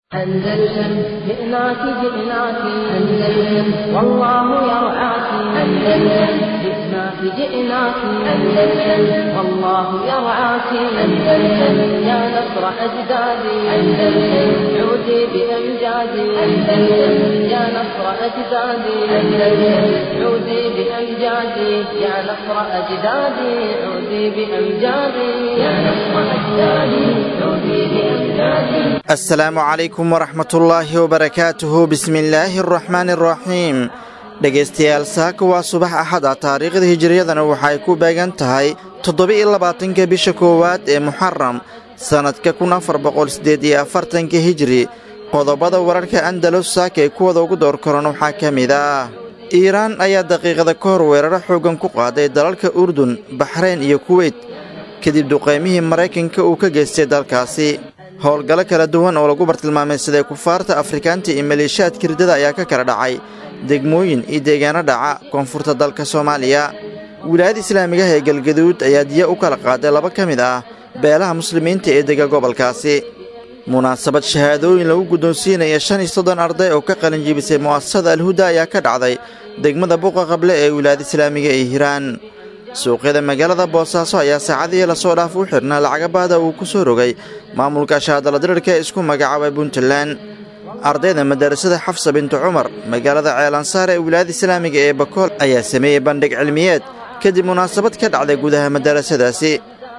أندلسن جئناك جئناك أندلسن والله يرعاك أندلسن جئناك جئناك أندلسن والله يرعاك أندلسن يا نصر أجدادي أندلسن عودي بأمجادي أندلسن يا نصر أجدادي أندلسن عودي بأمجادي يا نصر أجدادي عودي بأمجادي يا نصر أجدادي عودي بأمجادي asalaamu calaykum waraxmatullaahi wabarakaatuhu bismillaahi araxmaani araxiim dhegaystayaal saaka waa subax axada taariikhda hijiriyadana waxay ku beegan tahay toddoba-iyo labaatanka bisha koowaad ee muxaram sannadka kun afar boqol siddeed iyo afartanka hijiri qodobada wararka andalus saaka ee kuwada ugu door koran waxaa ka mid ah iiraan ayaa daqiiqada ka hor weeraro xooggan ku qaaday dalalka urdun baxrayn iyo kuweyt kadib duqaymihii maraykanka uu ka geystay dalkaasi howlgallo kala duwan oo lagu bartilmaamay siday kufaarta afrikaanta iyo maleeshiyaadka riddada ayaa ka kala dhacay degmooyin iyo deegaano dhaca koonfurta dalka soomaaliya wilaayada islaamigaha ee galgaduud ayaa diya u kala qaaday laba ka mid ah beelaha muslimiinta ee dega gobolkaasi munaasabad shahaadooyin lagu guddoonsiinaya shan iyo soddon arday oo ka qalinjibisay mu'asasada alhuda ayaa ka dhacday degmada buuqa qable ee wilaayada islaamiga ee hiiraan suuqyada magaalada boosaaso ayaa saacadihii lasoo dhaaf u xidhnaa lacagabaada uu ku soo rogay maamulka shaadaladirirka ee isku magacaabay puntland ardayda madarasada xafsa bintu cumar magaalada ceelansaar ee wilaayada islaamiga ee bakool ayaa sameeyey bandhig cilmiyeed kadib munaasabad ka dhacday gudaha madarasadaasi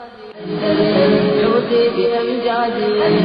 عودي بأمجادي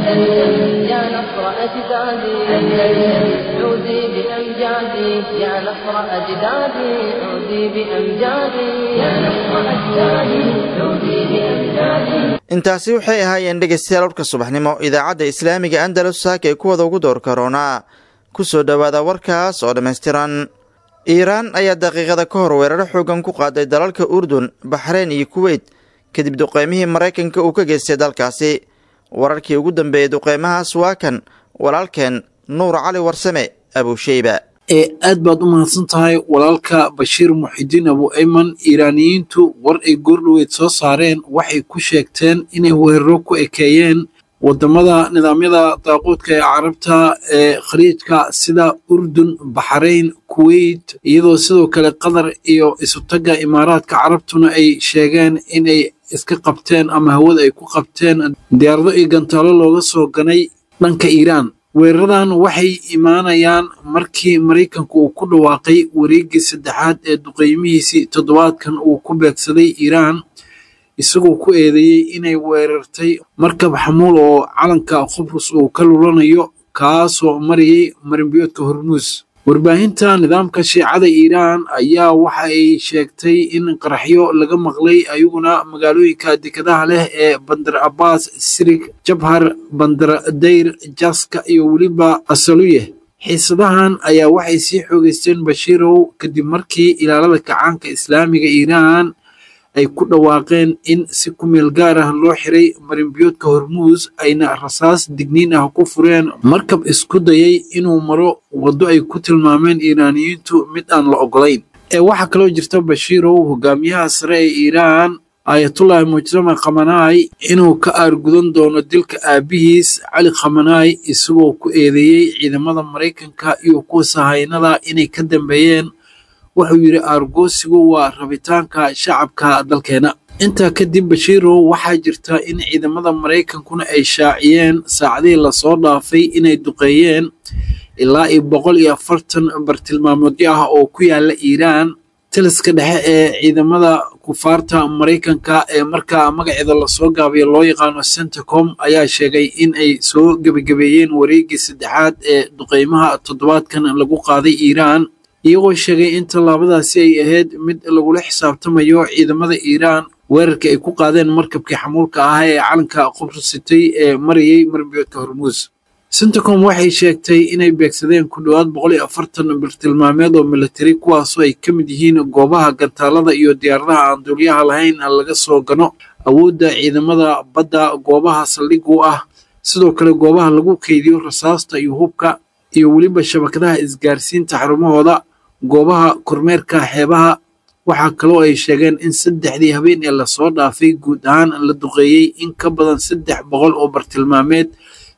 أندلسن يا نصر أجدادي أندلسن عودي بأمجادي يا نصر أجدادي عودي بأمجادي يا نصر أجدادي عودي بأمجادي intaasi waxay ahaayeen dhegaystayaal warka subaxnimo idaacadda islaamiga andalus saaka ee kuwada ugu door karoonaa ku soo dhowaada warkaas oo dhammaystiran iiraan ayaa daqiiqada ka hor weeraro xooggan ku qaaday dalalka urdun baxrayn iyo kuweyt kadib duqaymihii maraykanka uu ka geystay dalkaasi wararkii ugu dambeeyey duqaymahaas waa kan walaalkeen nuur cali warsame abuusheyba ee aad baad u mahadsan tahay walaalka bashiir muxidiin abu ayman iiraaniyiintu war ay goordhoweyd soo saareen waxay ku sheegteen inay weeraro ku ekeeyeen wadamada nidaamyada daaquudka ee carabta ee khaliijka sida urdun baxrayn kuweyt iyadoo sidoo kale qatar iyo isutagga imaaraadka carabtuna ay sheegeen inay iska qabteen ama hawada ay ku qabteen diyaarado iyo gantaalo looga soo ganay dhanka iiraan weeraradan waxay imaanayaan markii maraykanku uu ku dhawaaqay wareeggii saddexaad ee duqeymihiisii toddobaadkan uu ku beegsaday iiraan isagoo ku eedeeyey inay weerartay markab xamuul oo calanka khubrus uu ka lulanayo kaasoo marayay marinbiyoodka hormuus warbaahinta nidaamka shiicada iiraan ayaa waxa ay sheegtay in qaraxyo laga maqlay ayaguna magaalooyinka dekadaha leh ee bandar abbas sirig jabhar bandaradayr jaska iyo weliba asaluye xiisadahan ayaa waxay sii xoogeysteen bashiirow kadib markii ilaalada kacaanka islaamiga iiraan ay ku dhawaaqeen in si ku meel gaar ah loo xiray marinbiyoodka hormuus ayna rasaas digniin ah ku fureen markab isku dayay inuu maro waddo ay ku tilmaameen iiraaniyiintu mid aan la ogolayn ee waxaa kaloo jirta bashiirow hogaamiyaha sare ee iiraan aayatullaahi mujtama khamanaay inuu ka aargudan doono dilka aabihiis cali khamanaay isagoo ku eedeeyey ciidamada maraykanka iyo kuwa sahaynada inay ka dambeeyeen wuxuu yidhi aargoosigu waa rabitaanka shacabka dalkeena intaa kadib bashiirow waxaa jirta in ciidamada maraykankuna ay shaaciyeen saacadihii lasoo dhaafay inay duqeeyeen ilaa iyo boqol iyo afartan bartilmaamoodyo ah oo ku yaala iiraan taliska dhexe ee ciidamada kufaarta maraykanka ee markaa magaceeda lasoo gaabiyo loo yaqaano centacom ayaa sheegay in ay soo gebagabeeyeen wareeggii saddexaad ee duqeymaha toddobaadkan lagu qaaday iiraan iyagoo sheegay in tallaabadaasi ay ahayd mid lagula xisaabtamayo ciidamada iiraan weerarkii ay ku qaadeen markabkii xamuulka ahaa ee calanka qubrusitay ee marayay marbiyoodka hormuus centacom waxay sheegtay inay beegsadeen ku dhowaad boqol iyo afartan bartilmaameed oo militari kuwaasoo ay ka mid yihiin goobaha gantaalada iyo diyaaradaha aan duulyaha lahayn laga soo gano awoodda ciidamada badda goobaha saldhig u ah sidoo kale goobaha lagu keydiyo rasaasta iyo hubka iyo weliba shabakadaha isgaarsiinta xarumahooda goobaha kormeerka xeebaha waxaa kaloo ay sheegeen in saddexdii habeen ee lasoo dhaafay guud ahaan la duqeeyey in ka badan saddex boqol oo bartilmaameed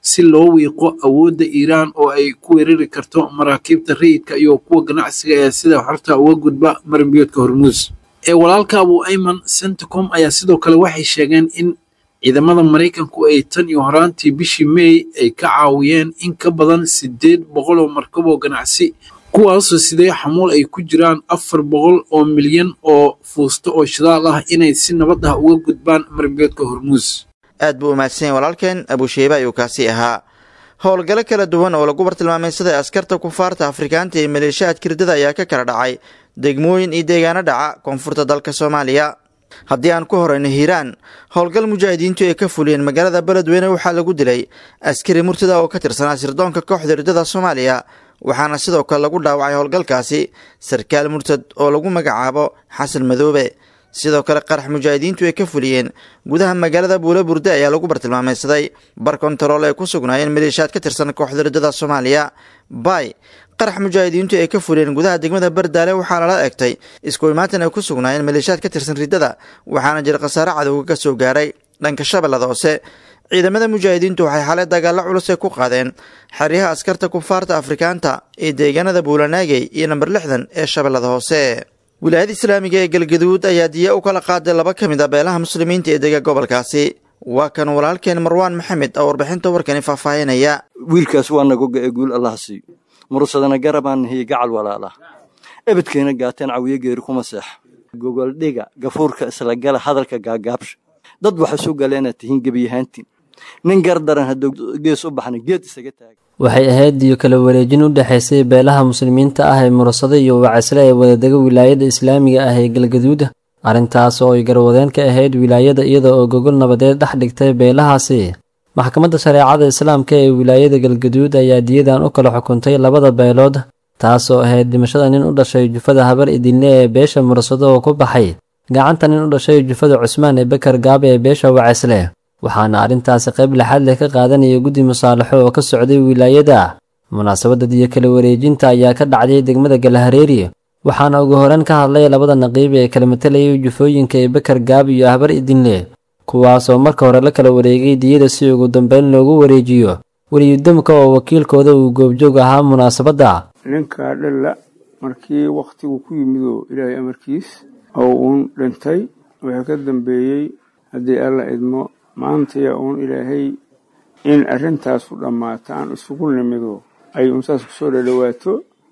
si loo wiiqo awoodda iiraan oo ay ku weerari karto maraakiibta rayidka iyo kuwa ganacsiga ee sida xorta uga gudba marinbiyoodka hormuus ee walaalka abu ayman centicom ayaa sidoo kale waxay sheegeen in ciidamada maraykanku ay tan iyo horaantii bishii meey ay ka caawiyeen in ka badan siddeed boqol oo markab oo ganacsi kuwaasoo sidee xamuul ay ku jiraan afar boqol oo milyan oo fuusto oo shidaal ah inay si nabad ah uga gudbaan marinbiyoodka hormuus aad buu umahadsan yahay walaalkeen abusheeba ayuu kaasi ahaa howlgalo kala duwan oo lagu bartilmaameysaday askarta kufaarta afrikaanta iyo maleeshiyaad kirdada ayaa ka kala dhacay degmooyin iyo deegaano dhaca koonfurta dalka soomaaliya haddii aan ku horeyno hiiraan howlgal mujaahidiintu ay ka fuliyeen magaalada beledweyne waxaa lagu dilay askari murtada oo ka tirsanaa sirdoonka kooxda riddada soomaaliya waxaana sidoo kale lagu dhaawacay howlgalkaasi sarkaal murtad oo lagu magacaabo xasan madoobe sidoo kale qarax mujaahidiintu ay ka fuliyeen gudaha magaalada buule burde ayaa lagu bartilmaameysaday bar kontarool ay ku sugnaayeen maleeshiyaad ka tirsan kooxda riddada soomaaliya bay qarax mujaahidiintu ay ka fuliyeen gudaha degmada bardaale waxaa lala egtay isku imaatan ay ku sugnaayeen maleeshiyaad ka tirsan riddada waxaana jira khasaare cadowga ka soo gaaray dhanka shabeellada hoose ciidamada mujaahidiintu waxay xalay dagaalo culus ay ku qaadeen xeryaha askarta kufaarta afrikaanta ee deegaanada buulanaagey iyo namber lixdan ee shabeellada hoose wilaayada islaamiga ee galgaduud ayaa diya u kala qaaday laba ka mid a beelaha muslimiinta ee dega gobolkaasi waa kan walaalkeen marwaan maxamed oo warbixinta warkani faahfaahinaya wiilkaas waa nagoga ee guul allaha siiyo murusadana garabaan nahiye gacal walaalah ebedkayna gaateen cawiyo geeri kuma seex gogoldhiga gafuurka isla gala hadalka gaagaabsha dad waxa soo gala inaad tihiin gebiyahaantiin nin gardaran hadduu gees u baxna geed isaga taaga waxay ahayd diyo kala wareejin u dhexaysay beelaha muslimiinta ah ee murasado iyo wacaysle ee wadadega wilaayada islaamiga ah ee galgaduud arrintaas oo ay garwadeen ka ahayd wilaayada iyada oo gogol nabadeed dhex dhigtay beelahaasi maxkamadda shareecada islaamka ee wilaayada galgaduud ayaa diyadan u kala xukuntay labada beelood taas oo ahayd dhimashada nin u dhashay jufada habar idinle ee beesha murasado oo ku baxay gacanta nin u dhashay jufada cusmaan ee bekar gaabe ee beesha wacaysle waxaana arrintaasi qayb laxaad leh ka qaadanaya guddi musaalaxo oo ka socday wilaayada munaasabadda diyo kala wareejinta ayaa ka dhacday degmada galahareeri waxaana ugu horeen ka hadlay labada naqiib ee kala matalayay jufooyinka ee bekar gaab iyo habar idinle kuwaasoo marka hore la kala wareegay diyada si ugu dambeyn loogu wareejiyo weliyudamka oo wakiilkooda uu goobjoog ahaa munaasabadda ninkaa dhalla markii wakhtigu ku yimidoo ilaahay amarkiis oo uun dhintay waxaa ka dambeeyey haddii alla idmo maantaya uun ilaahay in arrintaasu dhammaato aan isugu nimido ay unsaas kusoo dhadhowaato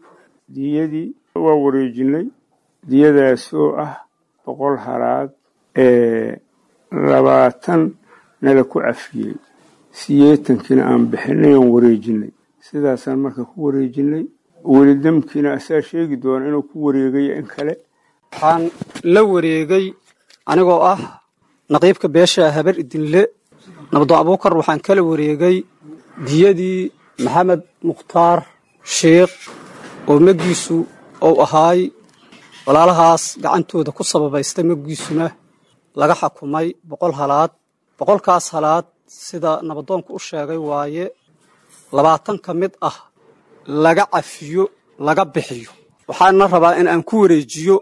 diyadii waa wareejinay diyadaasoo ah boqol halaad ee labaatan nala ku cafiyey siyeetankiina aan bixinay oon wareejinay sidaasaan marka ku wareejinay weli damkiina asaa sheegi doona inuu ku wareegayo in kale waxaan la wareegay anigoo ah naqiibka beesha habar idinle nabdo abuukar waxaan kala wareegay diyadii maxamed mukhtaar sheikh oo maggiisu uu ahaay walaalahaas gacantooda ku sababaystay maggiisuna laga xakumay boqol halaad boqolkaas halaad sida nabadoonku u sheegay waaye labaatan ka mid ah laga cafiyo laga bixiyo waxaana rabaa in aan ku wareejiyo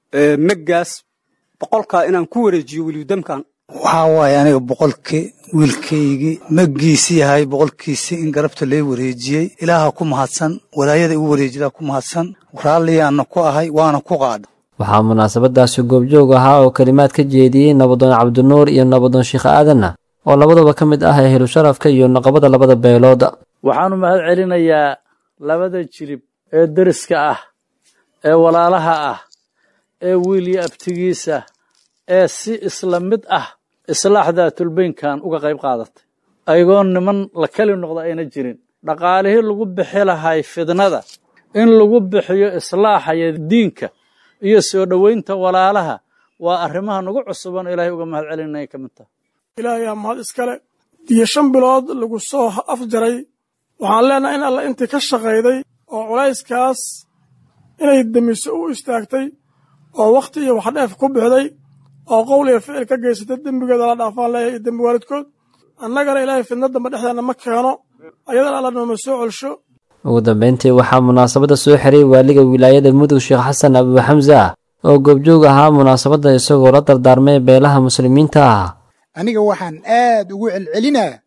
meggaas boqolkaa inaan ku wareejiyo welidamkan waxaa waaye aniga boqolkii wiilkaygii maggiisi yahay boqolkiisii in garabta lee wareejiyey ilaaha ku mahadsan walaayada igu wareejilaa ku mahadsan raalliyaanna ku ahay waana ku qaada waxaa munaasabadaasi goobjoog ahaa oo kelimaad ka jeediyey nabadoon cabdinuur iyo nabadoon sheikh aadanna oo labadaba ka mid ah ehlu sharafka iyo naqabada labada beelood waxaanu mahad celinayaa labada jirib ee deriska ah ee walaalaha ah ee wiilyo abtigiisa ee si isla mid ah islaaxda tulbaynkan uga qayb qaadatay ayagoo niman la keli noqda ayna jirin dhaqaalihii lagu bixi lahay fidnada in lagu bixiyo islaaxaya diinka iyo soo dhoweynta walaalaha waa arrimaha nagu cusuban ilaahay uga mahad celinaya ka mid taha ilaahayaa mahad iskale diyo shan bilood lagu soo afjaray waxaan leenahay in alla intii ka shaqayday oo culayskaas inay demiso u istaagtay oo wakhti iyo waxdheef ku bixday oo qowl iyo ficil ka geysatay dembigeeda la dhaafaan leeyahay iyo dembi waalidkood annagana ilaahay fidna damba dhexdeena ma keeno ayadana alla nooma soo celsho ugu dambeyntii waxaa munaasabadda soo xiray waaliga wilaayada mudug sheekh xasan abu xamsa oo goobjoog ahaa munaasabadda isagoo la dardaarmay beelaha muslimiinta ah aniga waxaan aad ugu celcelinaa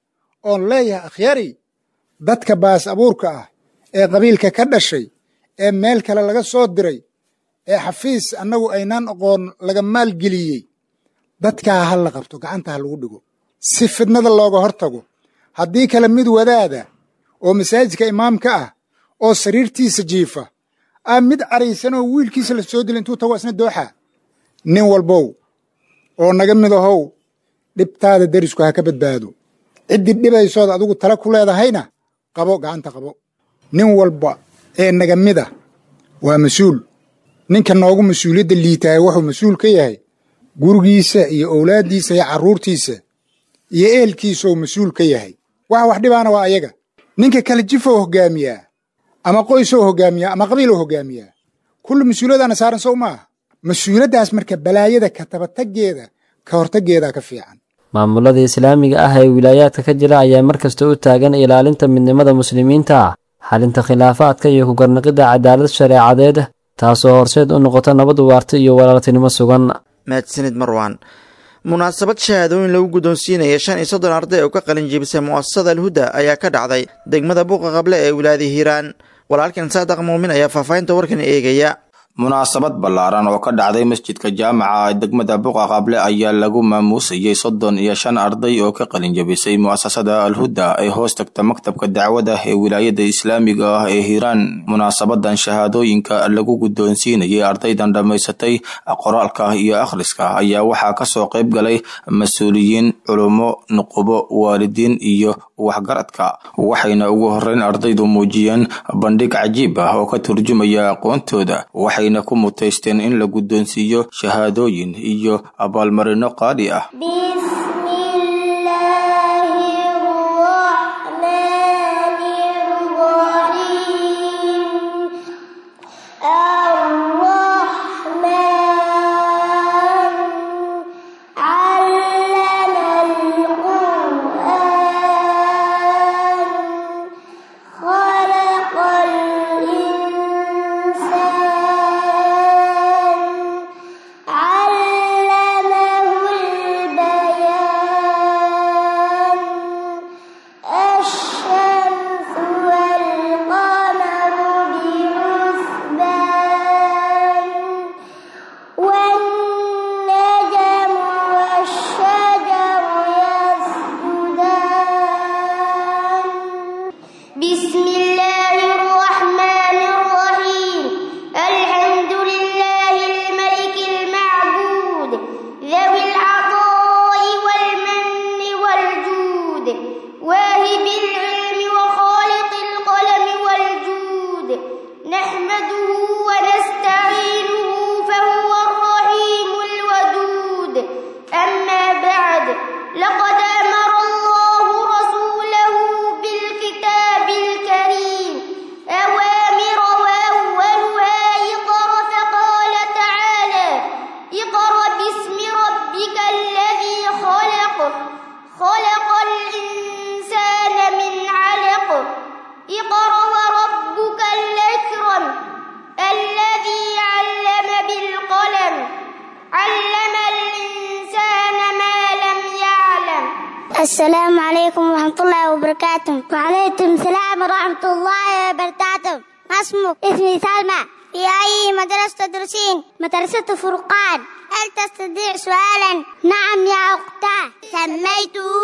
oon leeyahay akhyari dadka baas abuurka ah ee qabiilka ka dhashay ee meel kale laga soo diray ee xafiis annagu aynaan aqoon laga maalgeliyey dadkaa ha la qabto gacanta ha lagu dhigo si fidnada looga hor tago haddii kale mid wadaada oo masaajidka imaamka ah oo sariirtiisa jiifa aa mid caraysan oo wiilkiisa la soo dila intuu tago isna dooxa nin walbow oo naga mid ahow dhibtaada derisku ha ka badbaado ciddii dhibaysood adigu tala ku leedahayna qabo gacanta qabo nin walba ee naga mida waa mas-uul ninka noogu mas-uuliyadda liitahay wuxuu mas-uul ka yahay gurigiisa iyo owlaaddiisa iyo carruurtiisa iyo ehelkiisou mas-uul ka yahay waxa wax dhibaana waa ayaga ninka kale jifou hoggaamiyaa ama qoysou hoggaamiyaa ama qabiilou hoggaamiyaa kulli mas-uuliyadaana saaran sow maaha mas-uuliyaddaas marka balaayada ka tabataggeeda ka hortaggeedaa ka fiican maamulada islaamiga ah ee wilaayaadka ka jira ayaa mar kasta u taagan ilaalinta midnimada muslimiinta ah xalinta khilaafaadka iyo ku garnaqidda cadaalad shareecadeed taasoo horseed u noqota nabad waarta iyo walaaltinimo sugan mahadsanid marwan munaasabad shahaadooyin lagu guddoonsiinaya shan iyo soddon arday oo ka qalin jibisay mu'asasada alhuda ayaa ka dhacday degmada buuqa qable ee wilaayada hiiraan walaalkan saadaq muumin ayaa faahfaahinta warkan eegaya munaasabad ballaaran oo ka dhacday masjidka jaamaca ee degmada buqa qable ayaa lagu maamuusayey soddon iyo shan arday oo ka qalin jabisay mu'asasada alhuda ee hoos tagta maktabka dacwada ee wilaayada islaamiga ah ee hiiraan munaasabadan shahaadooyinka lagu guddoonsiinayay ardaydan dhammaysatay qoraalka iyo akhriska ayaa waxaa kasoo qayb galay mas-uuliyiin culummo nuqubo waalidiin iyo waxgaradka waxayna ugu horeyn ardaydu muujiyeen bandhig cajiib ah oo ka turjumaya aqoontooda waxayna ku mutaysteen in la guddoonsiiyo shahaadooyin iyo abaalmarino qaali ah السلام عليكم ورحمة الله وبركاته وعليكم السلام ورحمة الله وبركاته ما اسمك؟ اسمي سلمى في أي مدرسة تدرسين؟ مدرسة فرقان هل تستطيع سؤالا؟ نعم يا أختاه سميته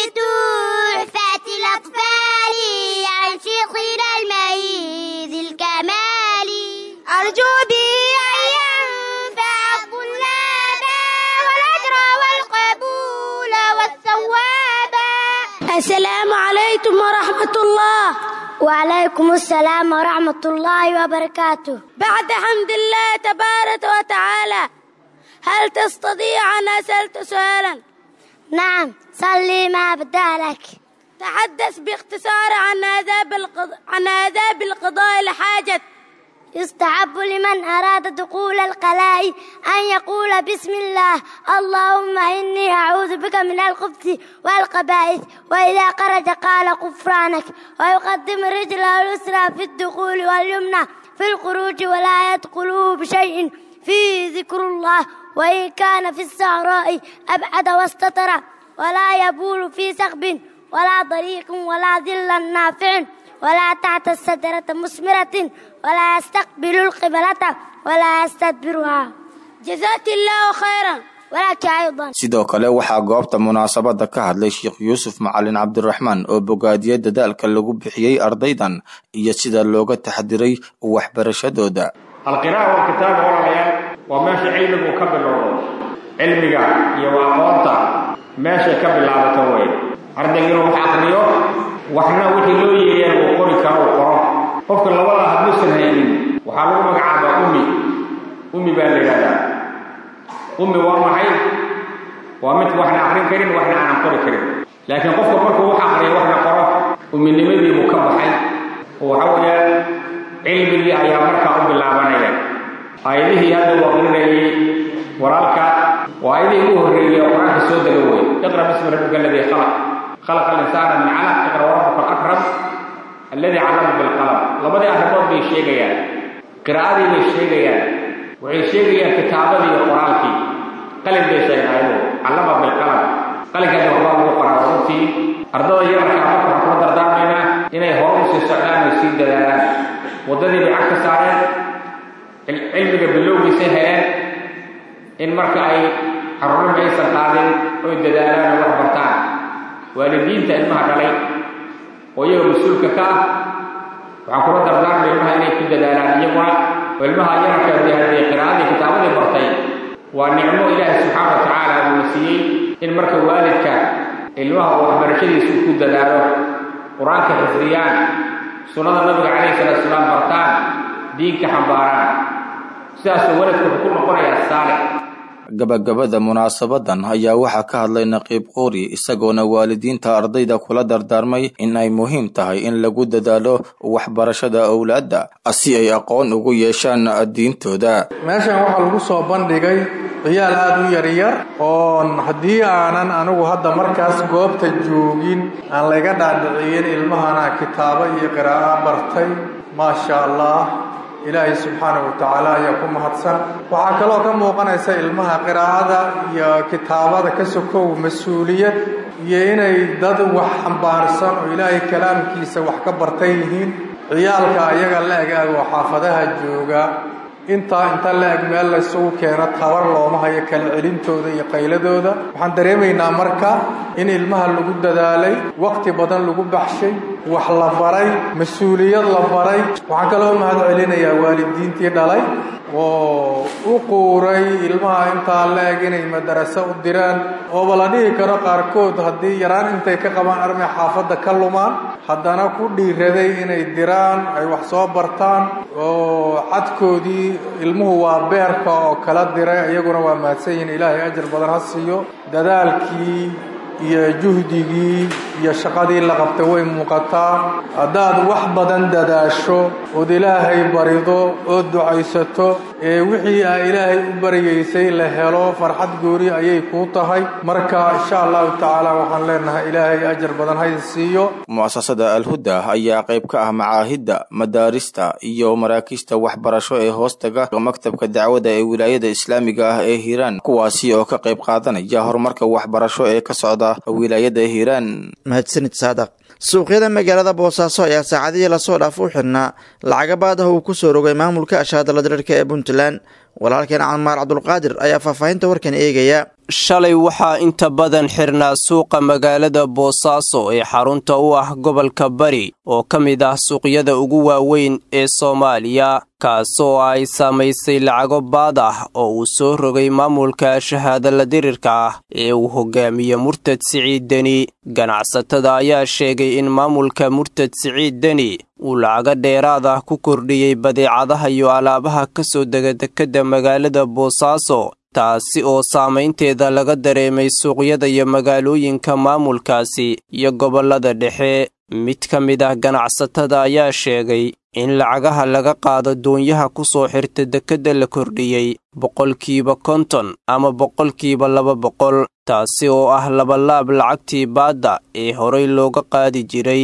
بتحفة الأطفال عن شيخنا الميز الكمالي أرجو به أن ينفع الطلاب والأجر والقبول والثواب السلام عليكم ورحمة الله وعليكم السلام ورحمة الله وبركاته بعد حمد الله تبارك وتعالى هل تستطيع أن أسألت سؤالا؟ نعم صلي ما بدا لك تحدث باختصار عن آداب القضاء عن آداب القضاء الحاجة يستحب لمن أراد دخول القلاء أن يقول بسم الله اللهم إني أعوذ بك من الخبث والقبائث وإذا خرج قال غفرانك ويقدم رجله اليسرى في الدخول واليمنى في الخروج ولا يدخله بشيء فيه ذكر الله وإن كان في الصحراء أبعد واستتر ولا يبول في سخب ولا ضريق ولا ظل نافع ولا تحت الشجرة مثمرة ولا يستقبل القبلة ولا يستدبرها جزاك الله خيرا ولك أيضا sidoo kale waxaa goobta munaasabada ka hadlay sheekh yuusuf macalin cabdiraxmaan oo bogaadiyey dadaalka lagu bixiyey ardaydan iyo sida looga taxdiray waxbarashadooda alqira'a walkitaaba walaalayaal waa meesha cilmigu ka bilowdo cilmiga iyo aqoonta meeshay ka bilaabato wey ardayga inuu wax aqriyo waxna wixii loo yeeyeen uu qori karo uu qoro qofka labada hadduusan haynin waxaa lagu magacaabaa ummi ummi baa la yidhahdaa ummi waa maxay waa mid waxna aqrin karin waxna aanan qori karin laakiin qofka markuu wax aqriyo waxna qoro umminimadii buu ka baxay oo waxa weeyaan cilmigii ayaa markaa u bilaabanaya aayadihii hadda uu aqrinayay walaalka waa aayadihii ugu horreeyay oo qur-aanka soo dega wey iqra bismi rabbika aladii khalaq خلق الإنسان من علق اقرأ وربك الأكرم الذي علم بالقلم لبدي أحباب بي شيغيان قراءتي بي شيغيان وحي شيغيان كتابتي وقرآنك قلم بي شيغيان علم بالقلم قلم كان وحباب وقرأ وربتي أرضو يرك عمك وحكم دردامنا إنه هرم سيسعلان ويسيد دلالان وددي بعكس سارين العلم باللوغ سهلان إن مركا أي حرم عيسى القادم ويددالان وحبرتان waalidiinta ilmaha dhalay oo iyaga mas-uulka ka ah waxaan kula dardaarmay ilmaha inay ku dadaalaan iyaguna oo ilmaha yararka dee haddee qiraa'adii kitaabadii bartay waa nicmo ilaahi subxaana wa tacaala uuna siiyey in marka waalidka ilmaha uu waxbarashadiisu ku dadaalo qur-aanka xifdiyaan sunnada nabiga calayhi salaatu salaam bartaan diinka xambaaraan sidaasuu waalidku wuxuu ku noqonayaa saalix gabagabada munaasabadan ayaa waxaa ka hadlay naqiib quuri isagoona waalidiinta ardayda kula dardaarmay in ay muhiim tahay in lagu dadaalo waxbarashada owlaadda si ay aqoon ugu yeeshaan diintooda meeshan waxaa lagu soo bandhigay ciyaal aada u yaryar oon haddii aanan anigu hadda markaas goobta joogin aan layga dhaadhiciyin ilmahana kitaabo iyo qiraa'o bartay maasha allah ilaahay subxaanahu wa tacaala ayaa ku mahadsan waxaa kaloo ka muuqanaysa ilmaha qiraa'ada iyo kitaabada ka sokow mas-uuliyad iyo inay dad wax xambaarsan oo ilaahay kalaamkiisa wax ka bartan yihiin ciyaalka ayaga la eg ag oo xaafadaha jooga intaa inta la eg meel laysugu keeno tabar looma hayo kala celintooda iyo qayladooda waxaan dareemaynaa marka in ilmaha lagu dadaalay waqti badan lagu baxshay wax la baray mas-uuliyad la baray waxaan kaloo mahad celinayaa waalidiintii dhalay oo u quuray ilmaha intaa la eg inay madaraso u diraan ooba la dhihi karo qaarkood haddii yaraan intay ka qabaan armay xaafadda ka lumaan haddana ku dhiiraday inay diraan ay wax soo bartaan oo xadkoodii ilmuhu waa beerka oo kala diray iyaguna waa mahadsan yihin ilaahay ajar badan ha siiyo dadaalkii iyo juhdigii iyo shaqadii la qabtay way muuqataa haddaad wax badan dadaasho ood ilaahay barido ood ducaysato ee wixii aa ilaahay u baryaysay la helo farxad goori ayay kuu tahay marka insha allahu tacaala waxaan leenahay ilaahay ajar badan hayda siiyo mu'asasada alhuda ayaa qayb ka ah macaahidda madaarista iyo maraakiista waxbarasho ee hoostaga maktabka dacwada ee wilaayada islaamiga ah ee hiiraan kuwaasi oo ka qayb qaadanaya horumarka waxbarasho ee ka socda wilaayada hiiraan mahadsanid saadaq suuqyada magaalada boosaaso ayaa saacadihii lasoo dhaaf u xidhnaa lacaga baadaha uu ku soo rogay maamulka ashaadala dareerka ee puntland walaalkeen camaar cabdulqaadir ayaa faahfaahinta warkan eegaya shalay waxaa inta badan xirnaa suuqa magaalada boosaaso ee xarunta u ah gobolka bari oo ka mid ah suuqyada ugu waaweyn ee soomaaliya kaasoo ay saamaysay lacago baad ah oo uu soo rogay maamulka shahaadala dirirka ah ee uu hogaamiye murtad siciid deni ganacsatada ayaa sheegay in maamulka murtad siciid deni uu lacago dheeraad ah ku kordhiyey badeecadaha iyo alaabaha ka soo dega dekedda magaalada boosaaso taasi oo saamaynteeda laga dareemay suuqyada iyo magaalooyinka maamulkaasi iyo gobollada dhexe mid ka mid ah ganacsatada ayaa sheegay in lacagaha laga qaado doonyaha ku soo xirta dekedda la kordhiyey boqolkiiba konton ama boqolkiiba laba boqol taasi oo ah labalaab lacagtii baadda ee horay looga qaadi jiray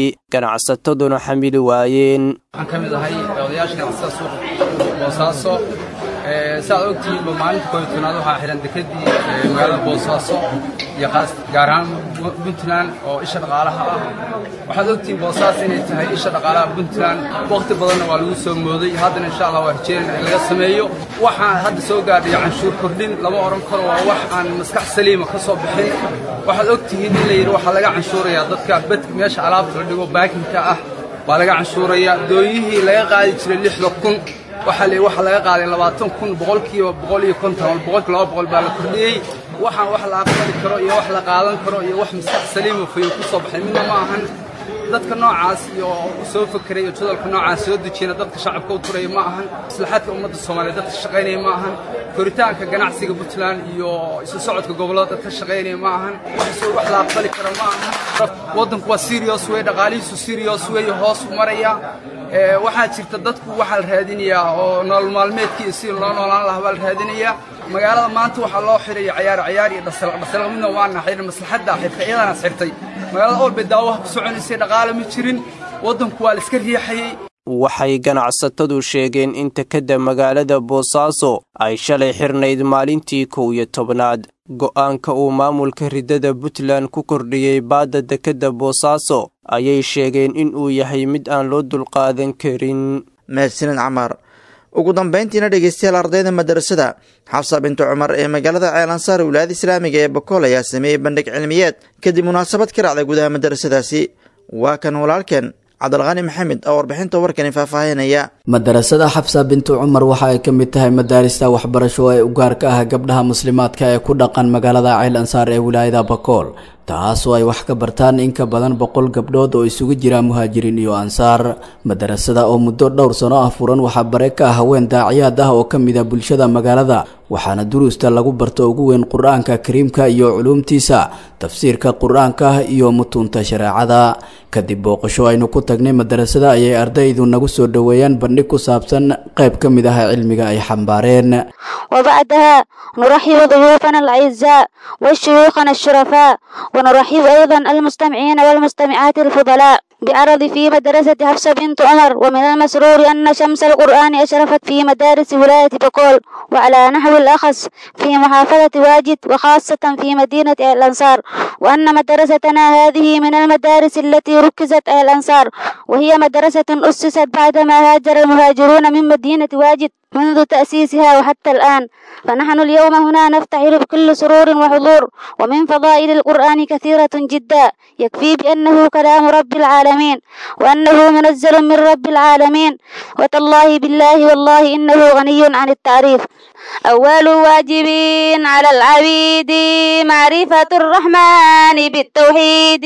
ganacsataduna xamili waayeen waxaan ka mid ahay odayaasha ganacsatada suuqa boosaaso saaad ogtihiinba maalinta kooyo tobnaad waxaa xihan dekedii magaalada boosaaso iyo gaar ahaan puntland oo isha dhaqaalaha ah waxaad ogtihiin boosaas inay tahay isha dhaqaalaha puntland wakhti badanna waa lagu soo mooday haddana insha allah waa rajeynayna in laga sameeyo waxaan hadda soo gaadhay canshuur kordhin lama odhan karo waa wax aan maskax saliima ka soo bixin waxaad ogtihiin in la yidhi waxaa laga canshuurayaa dadka bedka meesha alaabta la dhigo baakinka ah waa laga canshuurayaa dooyihii laga qaadi jiray lixda kun waxaa la waxaa laga qaaday labaatan kun boqolkiiba boqol iyo konton ama boqolki laba boqol baa la kordhiyey waxaan wax la aqbali karo iyo wax la qaadan karo iyo wax maskax saliima fayo ku soo baxay midna ma ahan dadka noocaas iyo soo fakeray iyo jadalka noocaas soo dejiyana dadka shacabka u turaya ma ahan maslaxaadka ummadda soomaaliyeed dadka shaqaynaya ma ahan koritaanka ganacsiga puntland iyo isu socodka gobollada dadka shaqaynaya ma ahan wax la aqbali karo ma ahan waddanku waa serious wey dhaqaalihiisu serious wey hoos u maraya waxaa jirta dadku waxaa la raadinayaa oo nolol maalmeedkii si loo noolaan lahaa baa la raadinayaa magaalada maanta waxaa loo xidhaya cayaar cayaar iyo dhasalaq dhasalaq midna waana xidhan maslaxadda xirtay iyadana xirtay magaalada olbay daawaha ku soconaysay dhaqaale ma jirin waddanku waa la iska riixayey waxay ganacsatadu sheegeen in tekadda magaalada boosaaso ay shalay xirnayd maalintii kow iyo tobnaad go'aanka uu maamulka riddada puntland ku kordhiyey baadda dekedda boosaaso ayay sheegeen in uu yahay mid aan loo dulqaadan karin mahadsanid camar ugu dambayntiina dhegeystayaal ardayda madarasada xabsa bintu cumar ee magaalada ceelansaar wilaayada islaamiga ee bokool ayaa sameeyey bandhig cilmiyeed kadib munaasabad ka dhacday gudaha madarasadaasi waa kan walaalkeen cabdilqani maxamed oo warbixinta warkani faahfaahinaya madarasada xabsa bintu cumar waxa ay ka mid tahay madaarista waxbarasho ee u gaarka ah gabdhaha muslimaadka ee ku dhaqan magaalada ceel ansaar ee wilaayada bakool taasoo ay wax ka bartaan in ka badan boqol gabdhood oo isugu jira muhaajiriin iyo ansaar madarasada oo muddo dhowr sano ah furan waxaa bare ka ah haween daaciyaad ah oo ka mid a bulshada magaalada waxaana duruusta lagu barto ugu weyn qur-aanka kariimka iyo culuumtiisa tafsiirka qur-aanka iyo mutuunta shareecada kadib booqasho aynu ku tagnay madarasada ayay ardaydu nagu soo dhoweeyaan bandhig ku saabsan qayb ka mid ah cilmiga ay xambaareen وبعدها نرحب ضيوفنا الأعزاء وشيوخنا الشرفاء ونرحب أيضا المستمعين والمستمعات الفضلاء بعرض في مدرسة حفصة بنت عمر ومن المسرور أن شمس القرآن أشرفت في مدارس ولاية بقول وعلى نحو الأخص في محافظة واجد وخاصة في مدينة الأنصار وأن مدرستنا هذه من المدارس التي ركزت الأنصار وهي مدرسة أسست بعدما هاجر المهاجرون من مدينة واجد منذ تأسيسها وحتى الآن فنحن اليوم هنا نفتخر بكل سرور وحضور ومن فضائل القرآن كثيرة جدا يكفي بأنه كلام رب العالمين وأنه منزل من رب العالمين وتالله بالله والله إنه غني عن التعريف أول واجب على العبيد معرفة الرحمن بالتوحيد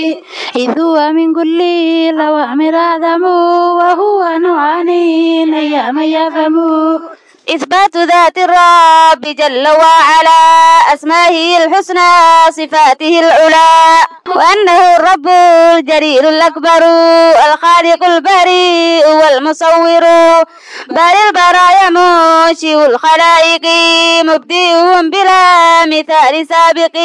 إذ هو من كل الأوامر أعظم وهو نوعان أيام يفهم إثبات ذات الرب جل وعلا أسمائه الحسنى صفاته العلى وأنه الرب الجليل الأكبر الخالق البريء والمصور بل البرايا منشئ الخلائق مبدئهم بلا مثال سابق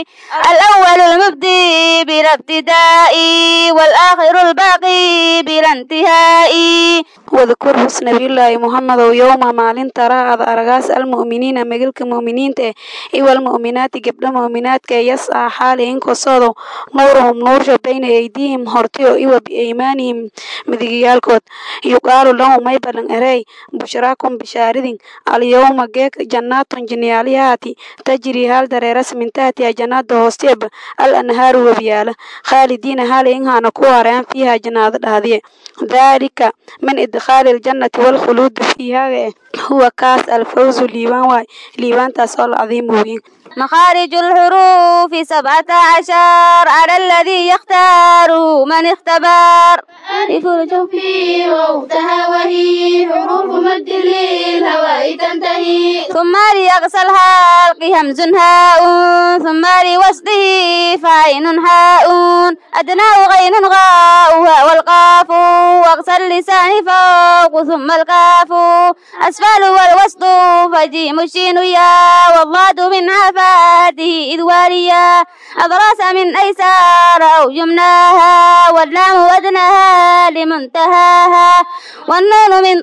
الأول المبدي بلا ابتداء والآخر الباقي بلا انتهاء واذكر حسن نبي الله محمد يوم مالين ترى أرغاس المؤمنين مجلك مؤمنين إيوى المؤمنات قبل مؤمنات كي يسعى حالهم كصادو نورهم نور بين أيديهم هرتيو إيوى بإيمانهم مدقيالكود يقال لهم ما يبلن أري بشراكم بشاردين اليوم جيك جنات جنياليات تجري هال دريرس من تحتها جنات هوستيب الأنهار وبيالا خالدين هالين هانا كوارين فيها جنات هذه ذلك من إدخال الجنة والخلود فيها هو كاس الفوز ليوان واي ليوان تصل عظيم وين مخارج الحروف سبعة عشر على الذي يختار من اختبر ألف الجوفي وأختها وهي حروف مد للهواء تنتهي ثم ليغسل الحلق همز هاء ثم لوصله فعين حاء أدناه غين غاؤها والقاف واغسل لسان فوق ثم الكاف أسفل والوسط فجيم الشين يا والضاد من عفا ماده إذ واليا أضراس من أيسار أو يمناها واللام وزنها لمنتهاها والنون من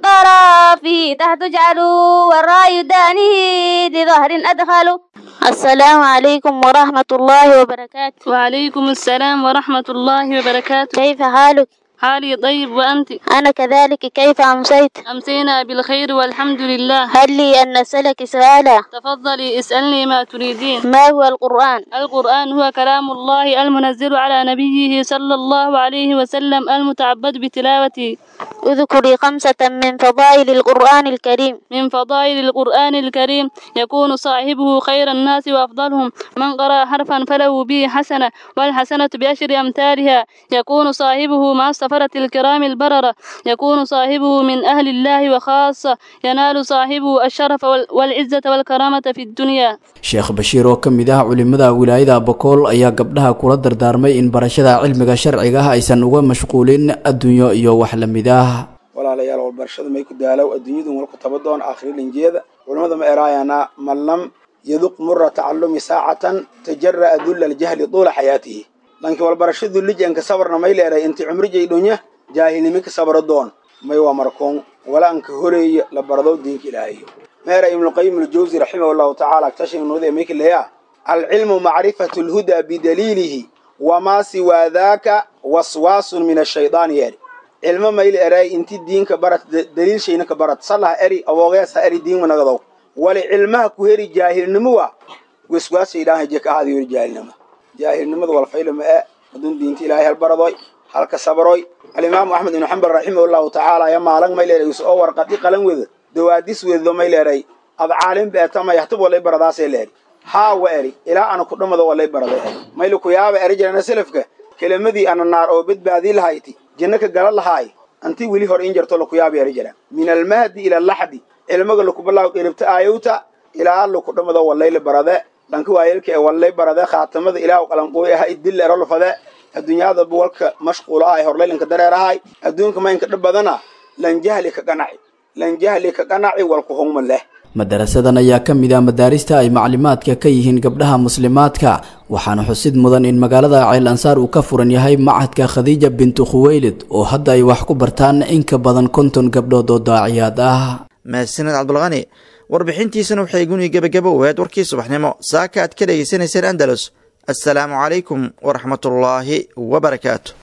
طرفه تحت جعلوا والراي دانه لظهر أدخلوا السلام عليكم ورحمة الله وبركاته وعليكم السلام ورحمة الله وبركاته كيف حالك؟ حالي طيب وأنت أنا كذلك كيف أمسيت؟ أمسينا بالخير والحمد لله هل لي أن أسألك سؤالا؟ تفضلي اسألني ما تريدين ما هو القرآن؟ القرآن هو كلام الله المنزل على نبيه صلى الله عليه وسلم المتعبد بتلاوته اذكري خمسة من فضائل القرآن الكريم من فضائل القرآن الكريم يكون صاحبه خير الناس وأفضلهم من قرأ حرفا فله به حسنة والحسنة بعشر أمثالها يكون صاحبه مع السفرة الكرام البررة يكون صاحبه من أهل الله وخاصة ينال صاحبه الشرف والعزة والكرامة في الدنيا sheekh bashiir oo ka mid ah culimada wilaayada bakool ayaa gabdhaha kula dardaarmay in barashada cilmiga sharciga ah aysan uga mashquulin adduunyo iyo wax la mid ah walaalayaal walbarashada may ku daalow adduunyadu wal ku taba doon aakhiri linjeeda culimmada ma eraayana man lam yaduq mura tacallumi saacatan tajara'a dulla aljahli tuula xayaatihi lanki walbarashadu lijanka sabarna may leeray inti cumrijay dhonya jaahilnimi ka sabro doon may waa markoon wala anka horeeya la barado diinka ilaahayo meera ibnuqayim aljawsi raximah llahu tacaala tashinuude mayka leeya alcilmu macrifatu lhuda bidaliilihi wamaa siwaa daaka waswaasun min ashaydaani yeeri cilmo mayl eray inti diinka barat daliilshayna ka barat salah eri awoogeesa eri diinma nagadow wali cilmaha ku heri jaahilnimo wa waswaas shaydaan haje ka ahaada yori jaahilnimo jaahilnimada walfaylama e adun diinta ilaahay halbaradoy halka sabroy alimaamu axmed ibnu xambal raximah llahu tacaala ya maalan may leeray is oo warqadi qalan weda dawaadis wedo may leeray ad caalim beetama yahtub walay baradaasay leeri haa wa eri ilaa ana ku dhamado walay baraday eri mayli ku yaaba eri jirana selafka kelimadii ana naar oo badbaadii lahayti janno ka gala lahaay anti weli hor in jarto laku yaaba eri jira min almahdi ila laxdi cilmiga lakubalaaw qiribta aayowta ilaa laku dhamado walayla barade dhanka waayelka ee walay barade khaatamada ilaah qalanqooy aha idil erolfade adduunyada buwalka mashquul ahay horlaylanka dareerahay adduunka maynka dhib badana lan jahli ka qanaci lan jahli ka qanaci walku hungma leh madarasadan ayaa ka mid ah madaarista ay maclimaadka ka yihiin gabdhaha muslimaadka waxaana xusid mudan in magaalada ceel ansaar uu ka furan yahay macadka khadiija bintu khuweylid oo hadda ay wax ku bartaan in ka badan konton gabdhood oo daaciyaad ah mahadsaned cabdulqani warbixintiisana waxay guni gebagabo waheed warkii subaxnimo saaka aad ka dhegaysanayseen andalus assalaamu calaykum waraxmatullaahi wabarakaatu